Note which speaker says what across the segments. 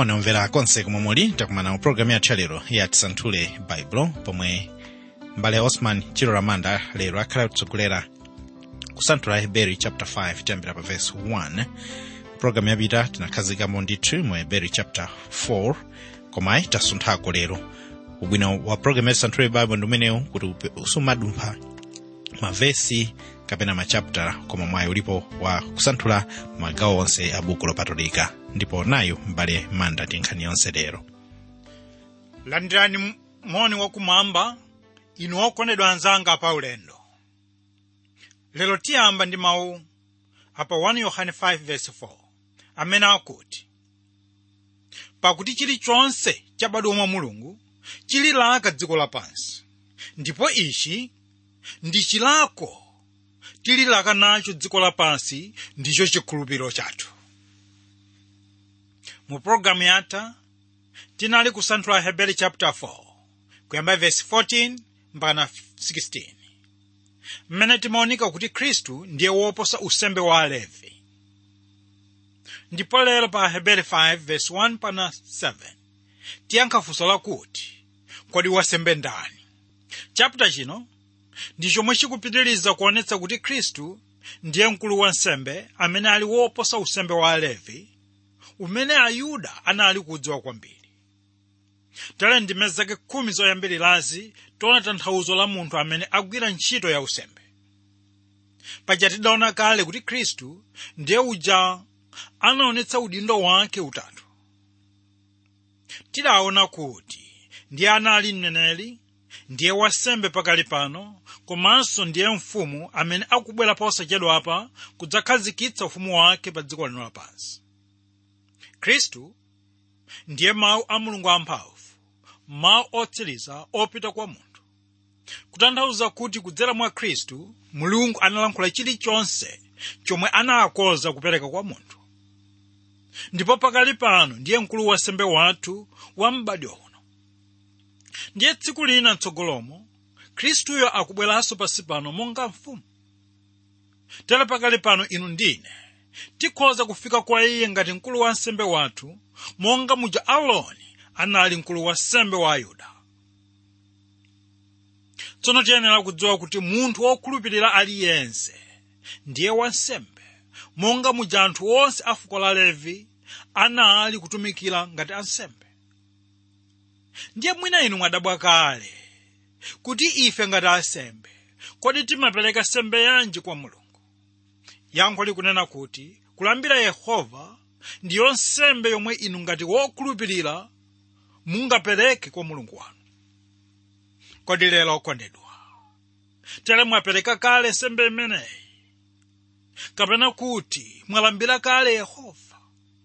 Speaker 1: moni omvera konse komwe muli takumana mu programu yathu yalero ya tisanthule baibulo pomwe mbale osman chilo ramanda lero akhala kutsogolera kusanthula heberi chapter 5 tiyambira pa verse 1 programu yapita tinakhazikamo ndithu mu heberi chapter 4 komayi tasunthako lero ubwino wa programu ya tisanthule baibulo ndi umenewu kuti upe- usumadumpha mavesi kapena machaptala koma mwayi ulipo wa kusanthula magawo onse a buku lopatulika ndipo nayo mbale manda ndi nkhani yonse lero
Speaker 2: landirani m- moni wakumwamba inu okondedwa anzanga pa ulendo lero tiyamba ndi mawu apa 1 yohane 5:4 amene akuti pakuti chilichonse chabadwa mwa mulungu chililaka dziko lapansi ndipo ichi ndi chilako tililaka nacho dziko lapansi ndicho chikhulupiriro chathu mu pologalamu yatha tinali kusanthula heberi chapter 4 kuyamba verse 14 mpaka 16 mmene timaonika kuti khristu ndiye woposa usembe wa alevi ndipo lero pa heberi 5 verse 1 mpaka 7 tiyankha funso lakuti kodi wasembe ndani chapter chino ndi chomwe chikupitiriza kuonetsa kuti khristu ndiye mkulu wa nsembe amene ali woposa usembe wa alevi umene ayuda anali kudziwa kwambiri tale ndime zake khumi zoyambirirazi tiona tanthauzo la munthu amene agwira ntchito ya usembe paja tidaona kale kuti khristu ndiye uja anaonetsa udindo wake utatu tidaona kuti ndiye anali mneneri ndiye wasembe pakali pano komanso ndiye mfumu amene akubwera posachedwapa kudzakhazikitsa ufumu wake pa dziko lino lapansi khristu ndiye mawu a mulungu amphamvu mawu otsiriza opita kwa munthu kutanthauza kuti kudzera mwa khristu mulungu analankhula chilichonse chomwe anakonza kupereka kwa munthu ndipo pakali pano ndiye mkulu wa sembe wathu wa m'badwo uno ndiye tsiku lina mtsogolomo khristuyo akubweranso pansi pano monga mfumu tere pakali pano inu ndine tikhoza kufika kwa iye ngati mkulu wa nsembe wathu monga muja aloni anali mkulu wa sembe wa ayuda tsono tiyenera kudziwa kuti munthu wokhulupirira aliyense ndiye wansembe monga muja anthu onse a fuko la levi anali kutumikira ngati ansembe ndiye mwina inu mwadabwa kale kuti ife ngati ansembe kodi timapereka sembe yanji kwa mulungu yankho likunena kuti kulambira yehova ndiyo nsembe yomwe inu ngati wokhulupirira mungapereke kwa mulungu wanu kodi lero okondedwa tere mwapereka kale nsembe imeneyi kapena kuti mwalambira kale yehova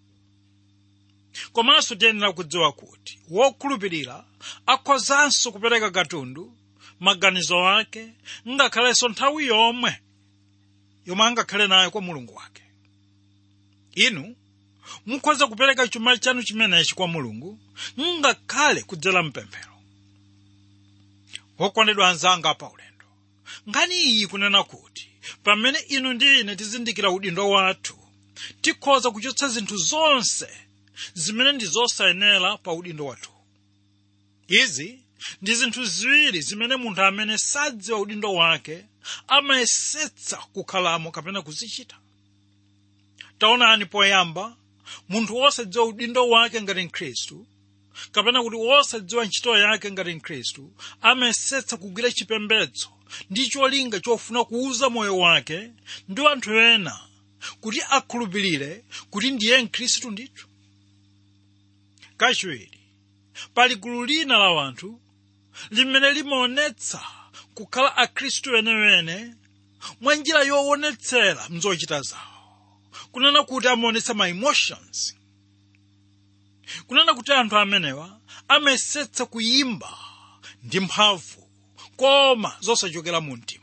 Speaker 2: komanso tiyenera kudziwa kuti wokhulupirira akhozanso kupereka katundu maganizo ake ngakhalenso nthawi yomwe yomwe angakhale nayo kwa mulungu wake inu mukhoza kupereka chuma chanu chimenechi kwa mulungu ngakhale kudzera mpemphero wokondedwa anzanga pa ulendo nkhani iyi kunena kuti pamene inu ndi ine tizindikira udindo wathu tikhoza kuchotsa zinthu zonse zimene ndi zosayenera pa udindo wathu izi ndi zinthu ziwiri zimene munthu amene sadziwa udindo wake amayesetsa kukhalamo kapena kuzichita taonani poyamba munthu wosadziwa udindo wake ngati mkhristu kapena kuti wosadziwa ntchito yake ngati mkhristu amayesetsa kugwira chipembedzo ndi cholinga chofuna kuuza moyo wake ndi anthu ena kuti akhulupirire kuti ndiye mkhristu ndithu kachiwiri pali gulu lina la wanthu limene limaonetsa kukhala akhristu wenewene mwa njira yoonetsera mzochita zawo kunena kuti amaonetsa ma emotions kunena kuti anthu amenewa amayesetsa kuyimba ndi mphamvu koma zosachokera mu mtima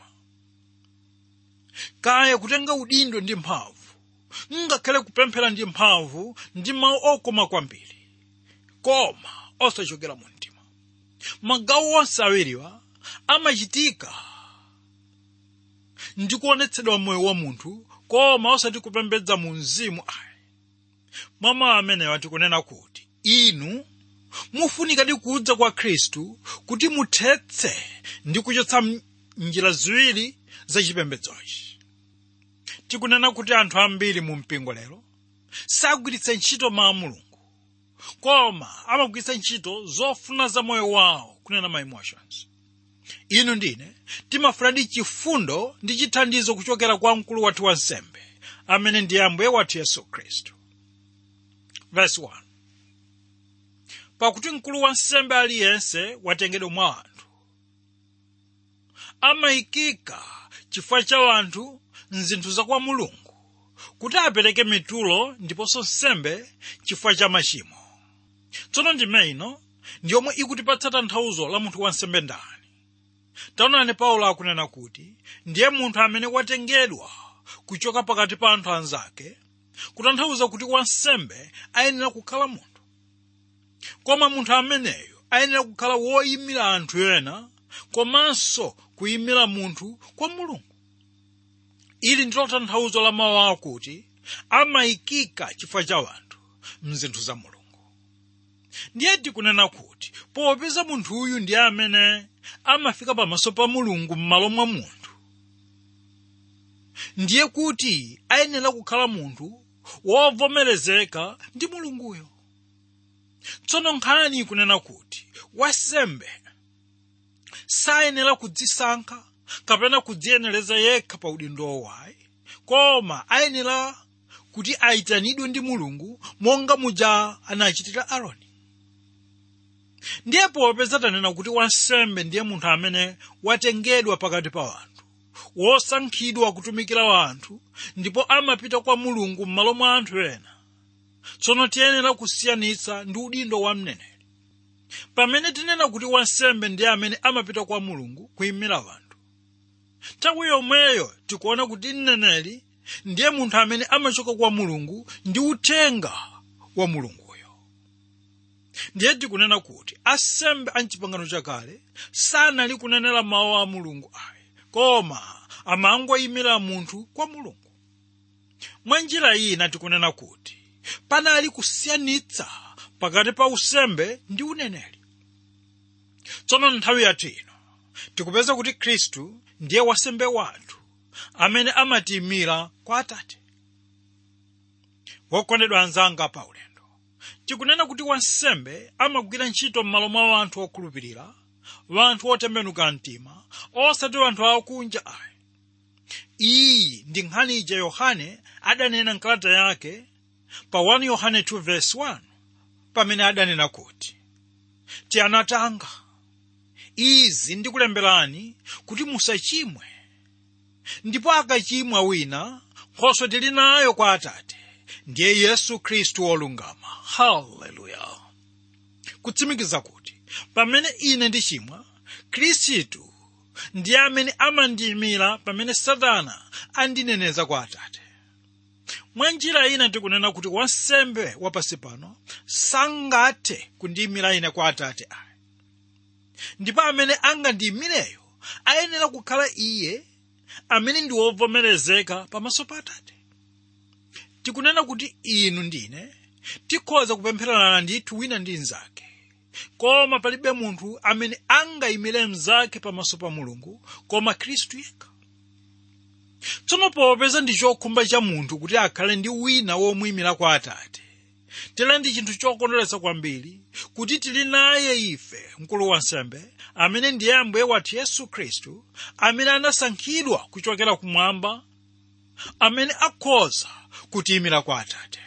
Speaker 2: kaya kutenga udindo ndi mphamvu ngakhale kupemphera ndi mphamvu ndi mawu okoma kwambiri koma osachokera mu mtima magawo onse awiriwa amachitika ndi kuonetsedwa moyo wa munthu koma osati kupembedza mu mzimu ayi mwa mawu amenewa tikunena kuti inu mufunikadi kudza kwa khristu kuti muthetse ndi kuchotsa m- njira ziwiri zachipembedzochi tikunena kuti anthu ambiri mu mpingo lero sagwiritsa ntchito mawu a mulungu koma amagwiritsa ntchito zofuna za moyo wawo kunena ma emotions inu ndine timafunadi chifundo ndi chithandizo kuchokera kwa mkulu wathu wa nsembe amene ndiye ambuye wathu yesu khristu verse 1 pakuti mkulu wa nsembe aliyense watengedwa mwa anthu amayikika chifukwa cha anthu mzinthu za kwa mulungu kuti apereke mitulo ndiponso nsembe chifukwa cha machimo tsono ndime ino ndiyomwe ikutipatsa tanthauzo la munthu wansembe ndani taonani paulo akunena kuti ndiye munthu amene watengedwa kuchoka pakati pa anthu anzake kutanthauza kuti wansembe ayenera kukhala munthu koma munthu ameneyo ayenera kukhala woyimira anthu ena komanso kuyimira munthu kwa mulungu ili ndilo tanthauzo la mawu akuti amayikika chifukwa cha anthu mzinthu za mulungu ndiye tikunena kuti popeza munthuyu ndiye amene amafika pamaso pa mulungu m'malo mwa munthu ndiye kuti ayenera kukhala munthu wovomerezeka ndi mulunguyo tsono nkhani ikunena kuti wansembe sayenera kudzisankha kapena kudziyenereza yekha pa udindo wayi koma ayenera kuti ayitanidwe ndi mulungu monga muja anachitira aroni ndiye popeza tanena kuti wansembe ndiye munthu amene watengedwa pakati pa anthu wosankhidwa kutumikira wanthu ndipo amapita kwa mulungu m'malo mwa anthu ena tsono tiyenera kusiyanitsa ndi udindo wa mneneri pamene tinena kuti wansembe ndiye amene amapita kwa mulungu kuyimira wanthu nthawi yomweyo tikuona kuti mneneri ndiye munthu amene amachoka kwa mulungu ndi uthenga wa mulunguyo ndiye tikunena kuti asembe a mchipangano chakale sanali kunenera mawu a mulungu ayi koma amangoyimira munthu kwa mulungu mwa njira ina tikunena kuti panali kusiyanitsa pakati pa usembe ndi uneneri tsono nthawi yathu ino tikupeza kuti khristu ndiye wasembe wathu amene amatiyimira kwa atate wokondedwa anzanga pa ulendo tikunena kuti wansembe amagwira ntchito m'malo mwa anthu okhulupirira wanthu otembenuka mtima osati wanthu akunja ayi iyi ndi nkhani ija yohane adanena mkalata yake pa 1 yohane 2 verse 1 pamene adanena kuti tiana tanga izi ndikulemberani kuti musachimwe ndipo akachimwa wina nkhoswe tili nayo kwa atate ndiye yesu khristu wolungama haleluya kutsimikiza kuti pamene ine ndichimwa khristu ndiye amene amandiyimira pamene satana andineneza kwa atate mwa njira ina tikunena kuti wansembe wapansi pano sangathe kundiyimira ine kwa atate ayi ndipo amene angandiyimireyo ayenera kukhala iye amene ndi wovomerezeka pamaso pa atate tikunena kuti inu ndine tikhoza kupempherana ndithu wina ndi mnzake koma palibe munthu amene angayimire mnzake pamaso pa mulungu koma khristu yekha tsono popeza ndi chokhumba cha munthu kuti akhale ndi wina womuyimira kwa atate tera ndi chinthu chokondweretsa kwambiri kuti tili naye ife mkulu wansembe amene ndiye ambuye wathu yesu khristu amene anasankhidwa kuchokera kumwamba amene akhoza kutiyimira kwa atate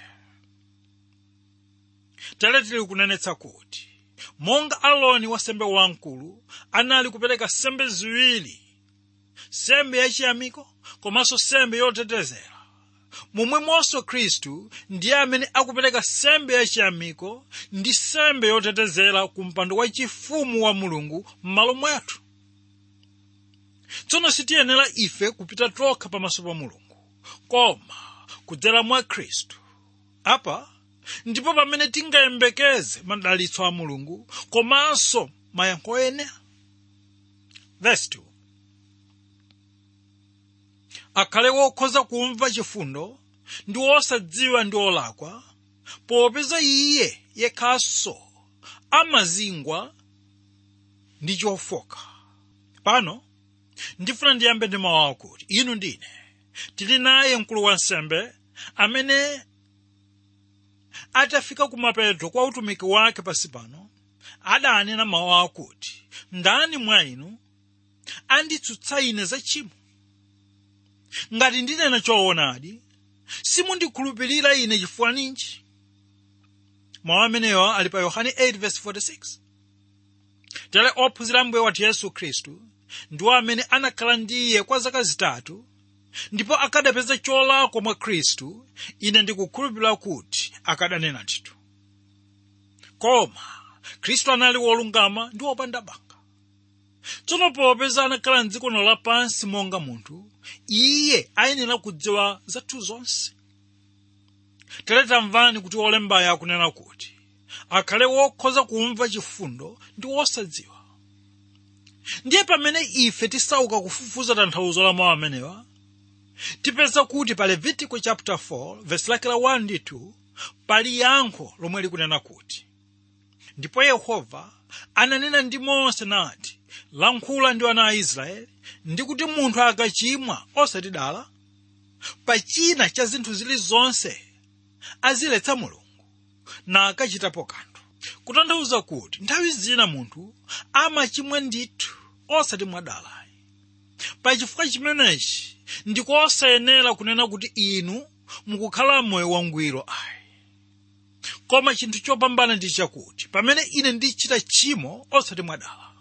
Speaker 2: tere tili kunenetsa kuti monga aloni wasembe wamkulu anali kupereka sembe ziwiri sembe yachiyamiko komanso sembe yotetezera momwemonso khristu ndiye amene akupereka sembe yachiyamiko ndi sembe yotetezera ku mpando wachifumu wa mulungu m'malo mwathu tsono sitiyenera ife kupita tokha pamaso pa mulungu koma kudzera mwa khristu apa ndipo pamene tingayembekeze madalitso a mulungu komanso mayankho ena verse 2 akhale wokhoza kumva chifundo ndi wosadziwa ndi olakwa popeza iye yekhanso amazingwa ndi chofoka pano ndifuna ndiyambe ndi mawu akuti inu ndine tili naye mkulu wa nsembe amene atafika kumapeto kwa utumiki wake pasi pano adanena mawu akuti ndani mwa inu anditsutsa ine za tchimo ngati ndinena choonadi simundikhulupirira ine chifukwa ninji mawu amenewa ali pa yohane 8:46 tere ophunzira mbuye wathu yesu khristu ndiwo amene anakhala ndi iye kwa zaka zitatu ndipo akadapeza cholakwa mwa khristu ine ndikukhulupirira kuti akadanena ndithu koma khristu anali wolungama ndi wopanda banga tsono popeza anakhala mdziko lino lapansi monga munthu iye ayenera kudziwa zathu zonse tere tamvani kuti wolembayo akunena kuti akhale wokhoza kumva chifundo ndi wosadziwa ndiye pamene ife tisauka kufufuza tanthauzo la mawu amenewa tipeza kuti pa levitico chapter 4 verse lake la 1 ndi 2 pali yankho lomwe likunena kuti ndipo yehova ananena ndi mose nati lankhula ndi ana a israeli ndi kuti munthu akachimwa osatidala pa china cha zinthu zilizonse aziletsa mulungu na akachitapo kanthu kutanthauza kuti nthawi zina munthu amachimwa ndithu osati mwadalayi pachifukwa chimenechi ndikosayenera kunena kuti inu mukukhala moyo wangwiro ayi koma chinthu chopambana ndi chakuti pamene ine ndichita tchimo osati mwadala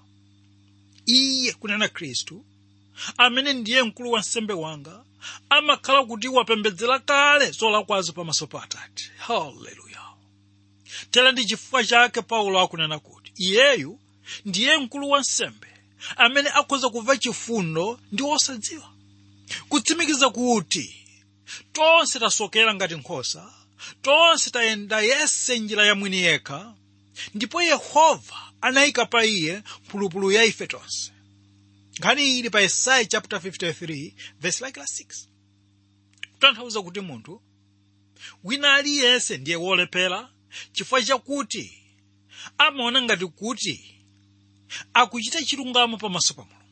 Speaker 2: iye kunena khristu amene ndiye mkulu wa nsembe wanga amakhala kuti wapembedzera kale zolakwazo pamaso pa atate haleluya tera ndi chifukwa chake paulo akunena kuti iyeyu ndiye mkulu wa nsembe amene akhoza kumva chifundo ndi osadziwa kutsimikiza kuti tonse tasokera ngati nkhosa tonse tayenda yese njira ya mwini yekha ndipo yehova anayika pa iye mphulupulu ya ife tonse nkhani ili pa yesaya chapter 53 verse like la 6 kutanthauza kuti munthu wina aliyense ndiye wolephera chifukwa chakuti amaona ngati kuti akuchita chilungamo pamaso pa mulungu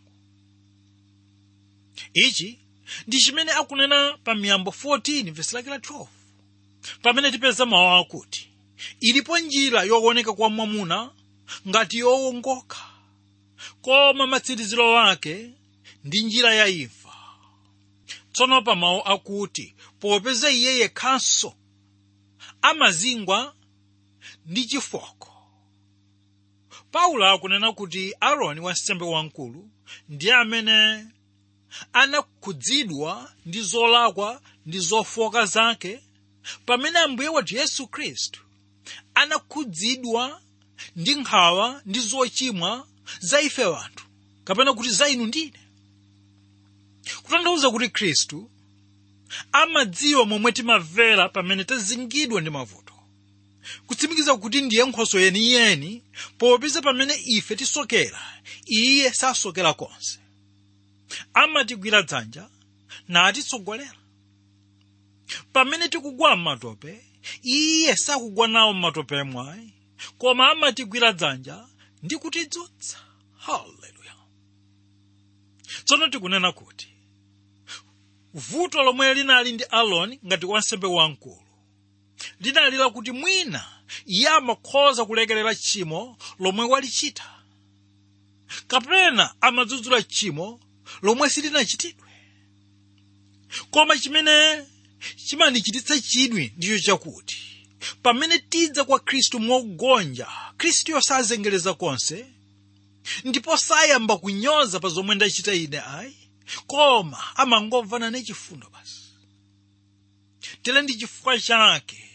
Speaker 2: ichi ndi chimene akunena pa miyambo 14 verse lake la 12 pamene tipeza mawu akuti ilipo njira yooneka kwa mwamuna ngati yowongoka koma matsiriziro ake ndi njira ya imfa tsono pa mawu akuti popeza iye yekhanso amazingwa ndi chifoko paulo akunena kuti aaroni wansembe wamkulu ndiye amene anakhudzidwa ndi zolakwa ndi zofoka zake pamene ambuye wathu yesu khristu anakhudzidwa ndi nkhawa ndi zochimwa za ife wanthu kapena kuti za inu ndine kutanthauza kuti khristu amadziwa momwe timamvera pamene tazingidwa ndi mavuto kutsimikiza kuti ndiye nkhoswe yeniyeni popeza pamene ife tisokera iye sasokera konse amatigwira dzanja natitsogolera pamene tikugwa m'matope iye sakugwa nawo m'matope mwayi koma amatigwira dzanja ndi kutidzutsa haleluya tsono tikunena kuti vuto lomwe linali ndi aloni ngati wansembe wamkulu linali lakuti mwina iye amakhoza kulekerera tchimo lomwe walichita kapena amadzudzula tchimo lomwe silinachitidwe koma chimene chimanichititsa chidwi ndicho chakuti pamene tidza kwa khristu mogonja khristuyo sazengereza konse ndipo sayamba kunyoza pa zomwe ndachita ine ayi koma amangomvana ne chifundo basi tere ndi chifukwa chake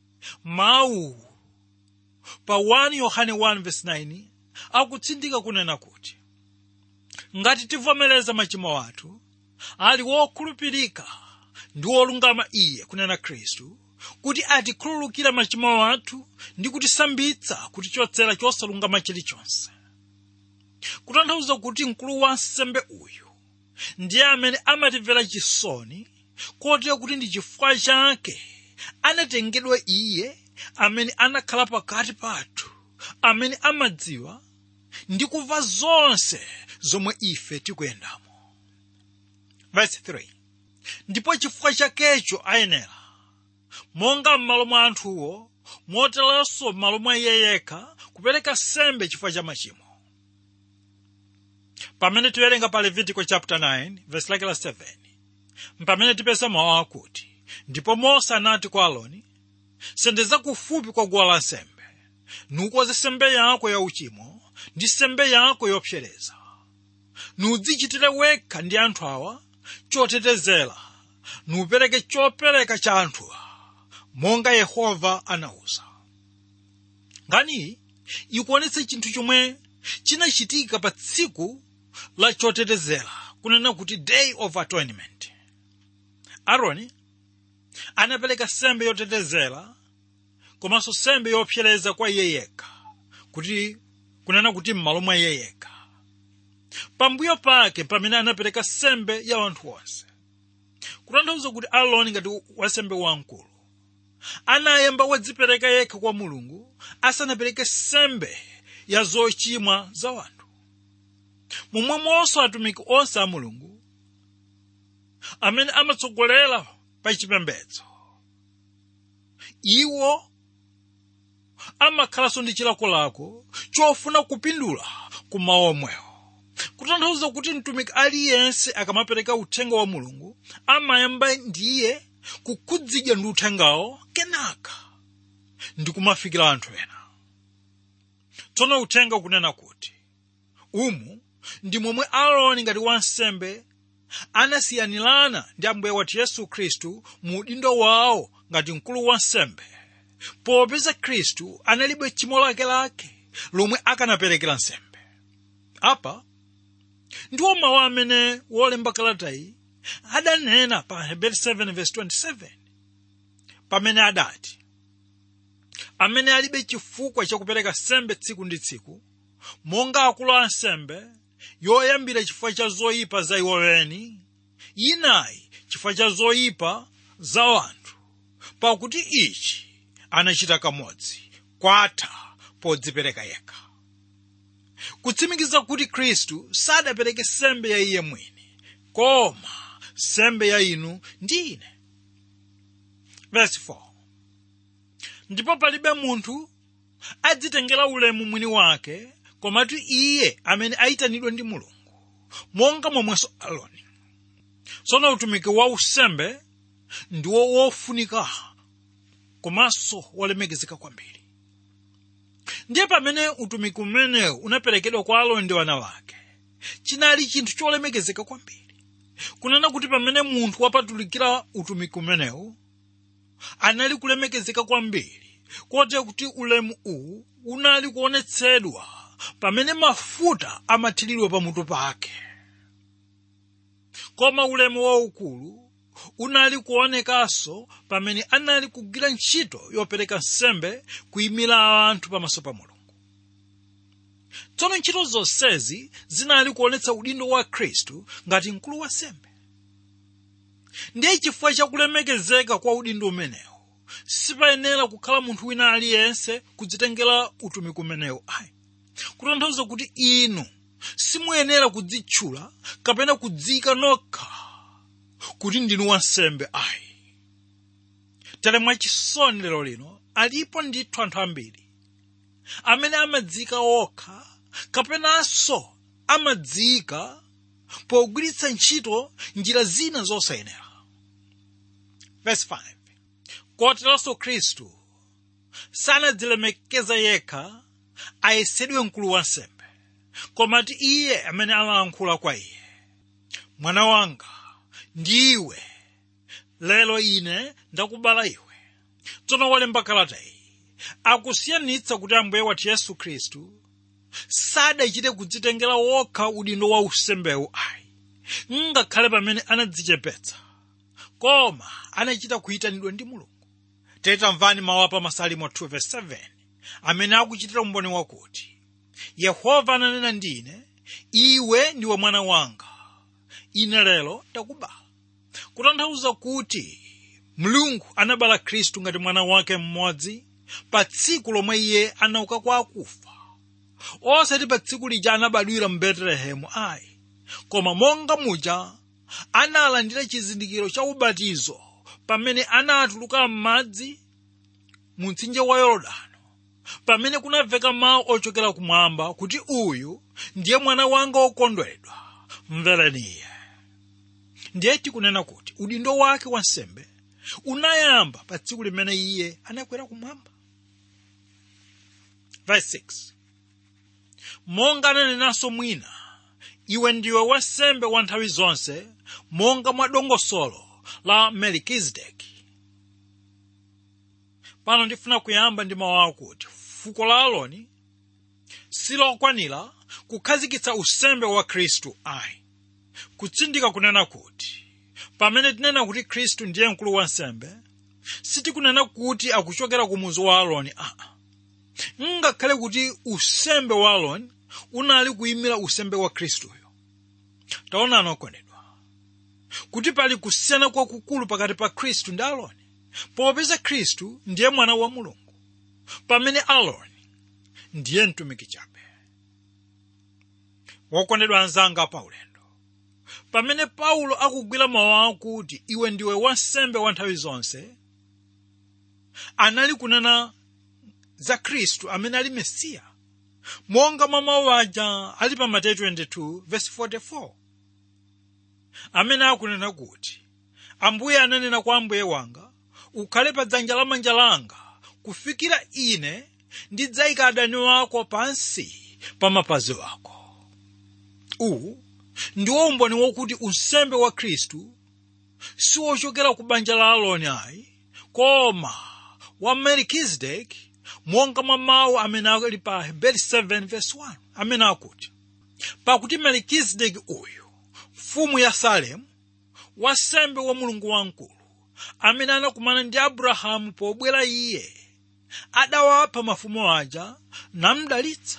Speaker 2: mawu pa 1 yohane 1:9 akutsindika kunena kuti ngati tivomereza machimo athu ali wokhulupirika ndi wolungama iye kunena khristu kuti atikhululukira machimo athu ndi kutisambitsa kutichotsera chosalungama chilichonse kutanthauza kuti mkulu wa nsembe uyu ndiye amene amatimvera chisoni kotero kuti ndi chifukwa chake anatengedwa iye amene anakhala pakati pathu amene amadziwa ndi kumva zonse zomwe ife tikuyendamo verse 3 ndipo chifukwa chakecho ayenera monga m'malo mwa anthuwo moteronso m'malo mwa iye yekha kupereka sembe chifukwa cha machimo pamene tiwerenga pa levitico chapter 9 verse lake la 7 pamene tipeza mawu akuti ndipo mose anati kwa aloni sendeza kufupi kwa guwa lansembe nukoze sembe yako ya uchimo ndi sembe yako yopsereza nudzichitire wekha ndi anthu awa chotetezera nupereke chopereka cha anthuwa monga yehova anawuza ngani ikuonetse chinthu chomwe chinachitika pa tsiku la chotetezera kunena kuti day of atonement aaroni anapereka sembe yotetezera komanso sembe yopsereza kwa iye yekha kuti kunena kuti m'malo mwa iye yekha pambuyo pake pamene anapereka sembe ya anthu onse kutanthauza kuti aaroni ngati wansembe wamkulu anayamba wadzipereka yekha kwa mulungu asanapereke sembe ya zochimwa za wanthu momwemonso atumiki onse a mulungu amene amatsogolera pa chipembedzo iwo amakhalanso ndi chilakolako chofuna kupindula ku mawu omwewo kutanthauza kuti mtumiki aliyense akamapereka uthenga wa mulungu amayamba ndiye kukhudzidwa ndi uthengawo kenaka ndi kumafikira anthu ena tsono uthenga ukunena kuti umu ndi momwe aaroni ngati wansembe anasiyanirana ndi ambuye wathu yesu khristu mu udindo wawo ngati mkulu wansembe popeza khristu analibe tchimo lakelake lomwe akanaperekera nsembe apa ndiwo mawu amene wolemba kalatayi adanena pa hebrew 7:27 pamene adati amene alibe chifukwa chakupereka sembe tsiku ndi tsiku monga akulu a nsembe yoyambira chifukwa cha zoyipa za iwo eni inayi chifukwa cha zoyipa za anthu pakuti ichi anachita kamodzi kwatha podzipereka yekha kutsimikiza kuti khristu sadapereke sembe ya iye mwini koma sembe ya inu ndi ine verse 4 ndipo palibe munthu adzitengera ulemu mwini wake komatu iye amene ayitanidwa ndi mulungu monga momwenso aloni tsono utumiki wa usembe ndiwo wofunika komanso wolemekezeka kwambiri ndiye pamene utumiki umenewu unaperekedwa kwa aloni ndi wana wake chinali chinthu cholemekezeka kwambiri kunena kuti pamene munthu wapatulikira utumiki umenewu anali kulemekezeka kwambiri kotero kuti ulemu uwu unali kuonetsedwa pamene mafuta amathiridwa pamutu pake koma ulemu waukulu unali kuonekanso pamene anali kugwira ntchito yopereka nsembe kuyimira anthu pamaso pa mulungu tsono ntchito zonsezi zinali kuonetsa udindo wa khristu ngati mkulu wa nsembe ndiye chifukwa chakulemekezeka kwa udindo umenewu sipayenera kukhala munthu wina aliyense kudzitengera utumiki umenewu ayi kutanthauza kuti inu simuyenera kudzitchula kapena kudzika nokha kuti ndinu wansembe ayi tere mwachisoni lero lino alipo ndithu anthu ambiri amene amadzika okha kapenanso amadzika pogwiritsa ntchito njira zina zosayenera verse 5 koteronso khristu sanadzilemekeza yekha ayesedwe mkulu wa nsembe komati iye amene amalankhula kwa iye mwana wanga ndiwe lero ine ndakubala iwe tsono wolemba kalata iyi akusiyanitsa kuti ambuye wathu yesu khristu sadachite kudzitengera wokha udindo wa usembewu ayi ngakhale pamene anadzichepetsa koma anachita kuyitanidwa ndi mulungu tamvani mawu apa masalimo 2:7 amene akuchitira umboni wakuti yehova ananena ndi ine iwe ndiwe mwana wanga ine lero ndakubala kutanthauza kuti mulungu anabala khristu ngati mwana wake mmodzi pa tsiku lomwe iye anauka kwa akufa osati pa tsiku lija anabadwira mu betelehemu ayi koma monga muja analandira chizindikiro cha ubatizo pamene anatuluka m'madzi mu mtsinje wa yorodano pamene kunamveka mawu ochokera kumwamba kuti uyu ndiye mwana wanga wokondwedwa mvereni iye ndiye tikunena kuti udindo wake wansembe unayamba pa tsiku limene iye anakwera kumwamba verse 6 monga ananenanso mwina iwe ndiwe wansembe wa nthawi zonse monga mwa dongosolo la melikizedeki pano ndifuna kuyamba ndi mawu akuti fuko la aloni silokwanira kukhazikitsa usembe wa khristu ayi kutsindika kunena kuti pamene tinena kuti khristu ndiye mkulu wa nsembe sitikunena kuti akuchokera ku muzu wa aloni aa ngakhale kuti usembe wa aloni unali kuyimira usembe wa khristuyo taonani okondedwa kuti pali kusiyana kwakukulu pakati pa khristu ndi aloni popeza khristu ndiye mwana wa mulungu pamene aloni ndiye mtumiki chabe wokondedwa anzanga pa ulendo pamene paulo akugwira mawu akuti iwe ndiwe wansembe wa nthawi zonse anali kunena za khristu amene ali mesiya monga mwa mawu aja ali pa mateyu 22 verse 44 amene akunena kuti ambuye ananena kwa ambuye wanga ukhale pa dzanja lamanja langa kufikira ine ndidzayika adani wako pansi pa mapazi ako uwu ndiwo umboni wokuti unsembe wa khristu siwochokera ku banja la aloni ayi koma wa melikizedeki monga mwa mawu amene ali pa heberi 7 verse 1 amene akuti pakuti melikizedeki uyu mfumu ya salemu wansembe wa mulungu wamkulu amene anakumana ndi abrahamu pobwera iye adawapha mafumu aja namdalitsa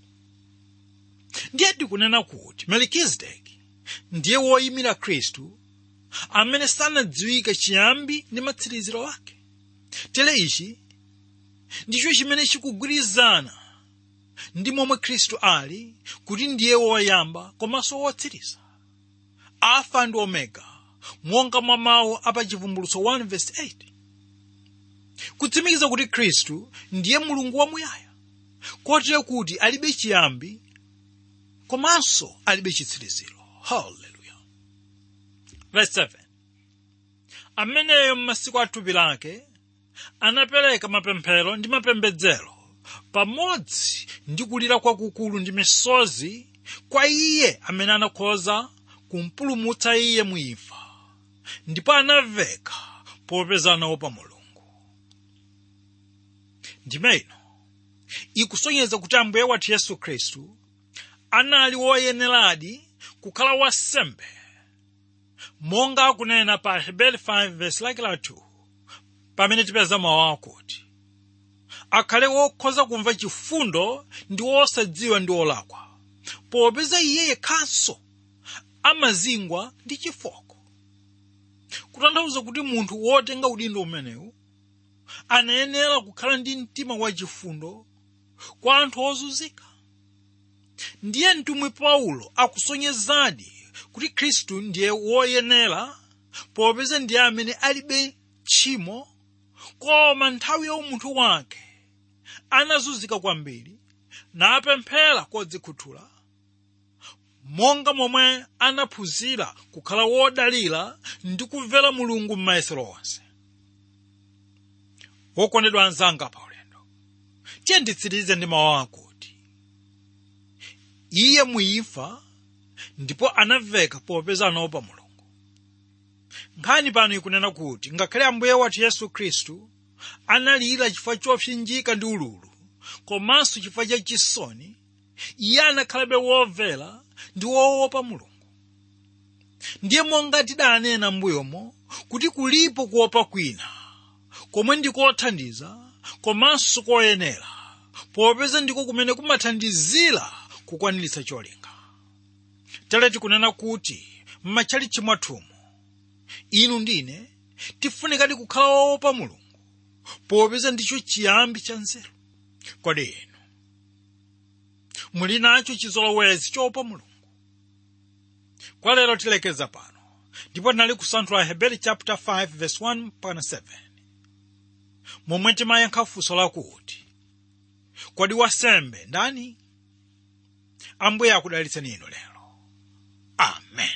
Speaker 2: ndiye tikunena kuti melikizedeki ndiye woyimira khristu amene sanadziwike chiyambi ndi matsiriziro ake tere ichi ndicho chimene chikugwirizana ndi momwe khristu ali kuti ndiye woyamba komanso wotsiriza alfa ndi omega monga mwa mawu apachivumbulutso 1 verse 8 kutsimikiza kuti khristu ndiye mulungu wamuyaya kotero kuti alibe chiyambi komanso alibe chitsiriziro haleluya verse 7 ameneyo m'masiku a thupi lake anapereka mapemphero ndi mapembedzero pamodzi ndi kulira kwakukulu ndi misozi kwa iye amene anakhoza kumpulumutsa iye muimfa ndipo anaveka popeza anaopa mulungu ndime ino ikusonyeza kuti ambuye wathu yesu khristu anali woyeneradi kukhala wansembe monga akunena pa hebeli 5 verse lake la 2 pamene tipeza mawu akuti akhale wokhoza kumva chifundo ndi wosadziwa ndi olakwa popeza iye yekhanso amazingwa ndi chifoko kutanthauza kuti munthu wotenga udindo umenewu anayenera kukhala ndi mtima wachifundo kwa anthu ozunzika ndiye mtumwi paulo akusonyezadi kuti khristu ndiye woyenera popeza ndiye amene alibe tchimo koma nthawi ya umunthu wake anazunzika kwambiri napemphera kodzikhuthula monga momwe anaphunzira kukhala wodalira ndi kumvera mulungu m'mayesero onse wokondedwa anzanga pa ulendo tiye nditsirize ndi mawu akuti iye muimfa ndipo anaveka popeza anaopa mulungu nkhani pano ikunena kuti ngakhale ambuye wathu yesu khristu analira chifukwa chopsinjika ndi ululu komanso chifukwa cha chisoni iye anakhalabe womvera ndi woopa mulungu ndiye monga tidanena m'mbuyomo kuti kulipo kuopa kwina komwe ndikothandiza komanso koyenera popeza ndiko kumene kumathandizira kukwaniritsa cholinga tere tikunena kuti m'matchalichi mwathumu inu ndine tifunikadi kukhala woopa mulungu popeza ndicho chiyambi cha nzeru kodi inu muli nacho chizolowezi choopa mulungu kwa lero tilekeza pano ndipo tinali kusanthula heberi chapter 5 verse 1 mpaka 7 momwe timayankha funso lakuti kodi wasembe ndani ambuye akudalitseni inu lero amen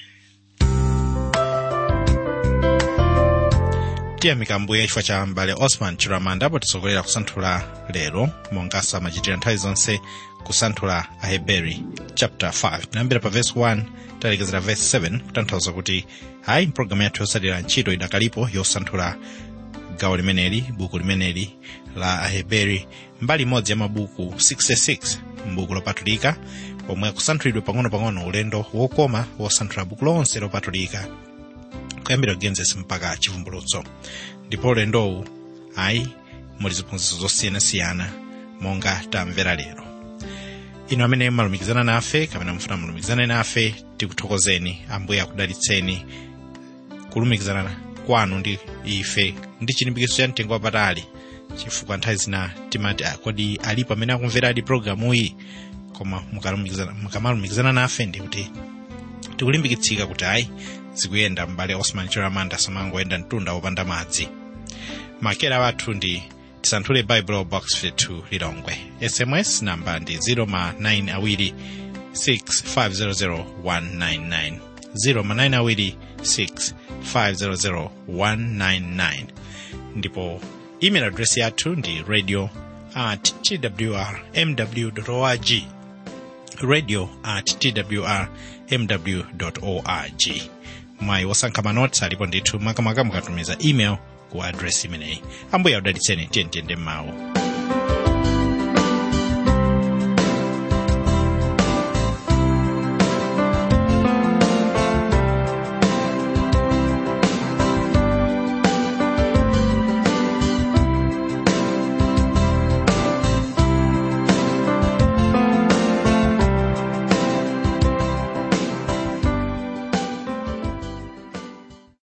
Speaker 1: tiyamika ambuye chifukwa cha mbale osman chiramanda potisogolera kusanthula lero monga samachitira nthawi zonse kusanthula aheberi chapter 5 tinayambira pa verse 1 talekezera verse 7 kutanthauza kuti hayi mpulogalamu yathu yosalira ntchito idakalipo yosanthula gawo limeneli buku limeneli la aheberi mbali imodzi ya mabuku 66 mbuku lopatulika pomwe kusanthulidwe pang'ono-pang'ono ulendo wokoma wosanthula buku lonse lopatulika kuyambira genesis mpaka chivumbulutso ndipo ulendowu ayi muli ziphunzitso zosiyanasiyana monga tamvera lero inu amene malumikizana nafe kapena mufuna mulumikizane nafe tikuthokozeni ambuye akudalitseni kulumikizana kwanu ndi ife ndi chilimbikitso cha mtengo wapatali chifukwa nthawi zina timati "Ah, kodi alipo amene akumveradi programu iyi koma mukalumikizana- mukamalumikizana nafe ndi kuti tikulimbikitsika kuti ayi zikuyenda m'bale osman chiramanda samangoyenda mtunda wopanda madzi makera wathu ndi tisanthule bible box 52 lilongwe sms namba ndi 0 ma 9 awiri 6500199 0 ma 9 awiri 6500199 ndipo email address yathu ndi radio at twr mw org radio at twr mw org mwayi wosankha manotsi alipo ndithu makamaka mukatumiza email ku adresi imeneyi ambuye akudalitseni tiyentiyende m'mawu